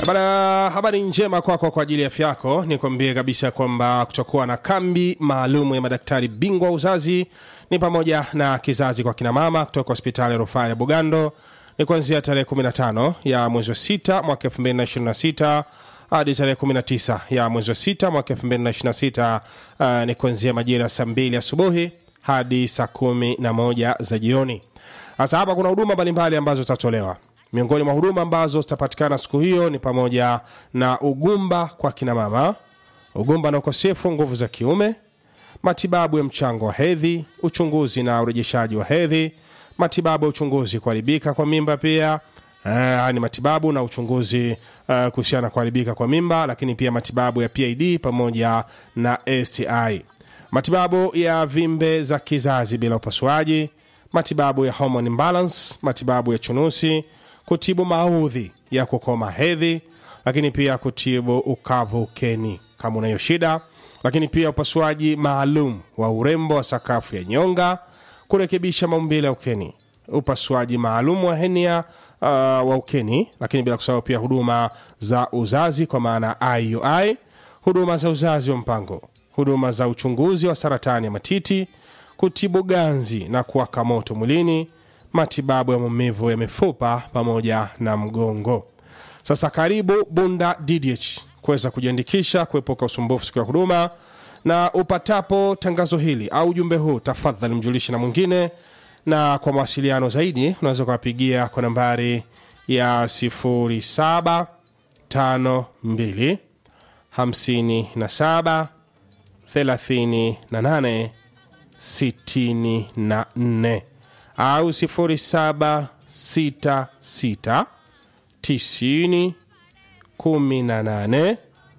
Bana, habari njema kwako kwa ajili ya afya yako. Nikwambie kabisa kwamba kutakuwa na kambi maalum ya madaktari bingwa wa uzazi, ni pamoja na kizazi kwa kinamama kutoka hospitali ya rufaa ya Bugando. Ni kuanzia tarehe 15 ya mwezi wa 6 mwaka 2026 hadi tarehe 19 ya mwezi wa 6 mwaka 2026. Uh, ni kuanzia majira saa 2 asubuhi hadi saa 11 za jioni. Sasa hapa kuna huduma mbalimbali ambazo zitatolewa. Miongoni mwa huduma ambazo zitapatikana siku hiyo ni pamoja na ugumba kwa kina mama, ugumba na ukosefu wa nguvu za kiume, matibabu ya mchango wa hedhi, uchunguzi na urejeshaji wa hedhi, matibabu ya uchunguzi kuharibika kwa mimba pia Uh, ni matibabu na uchunguzi uh, kuhusiana na kuharibika kwa mimba, lakini pia matibabu ya PID pamoja na STI, matibabu ya vimbe za kizazi bila upasuaji, matibabu ya hormone imbalance, matibabu ya chunusi, kutibu maudhi ya kukoma hedhi, lakini pia kutibu ukavu ukeni kama unayo shida, lakini pia upasuaji maalum wa urembo wa sakafu ya nyonga, kurekebisha maumbile ya ukeni, upasuaji maalum wa henia uh, wa ukeni, lakini bila kusahau pia huduma za uzazi kwa maana IUI, huduma za uzazi wa mpango, huduma za uchunguzi wa saratani ya matiti, kutibu ganzi na kuwaka moto mwilini, matibabu ya maumivu ya mifupa pamoja na mgongo. Sasa karibu Bunda DDH kuweza kujiandikisha kuepuka usumbufu siku ya huduma, na upatapo tangazo hili au ujumbe huu, tafadhali mjulishe na mwingine, na kwa mawasiliano zaidi unaweza ukawapigia kwa nambari ya 0752 57 38 64 au 0766 90 18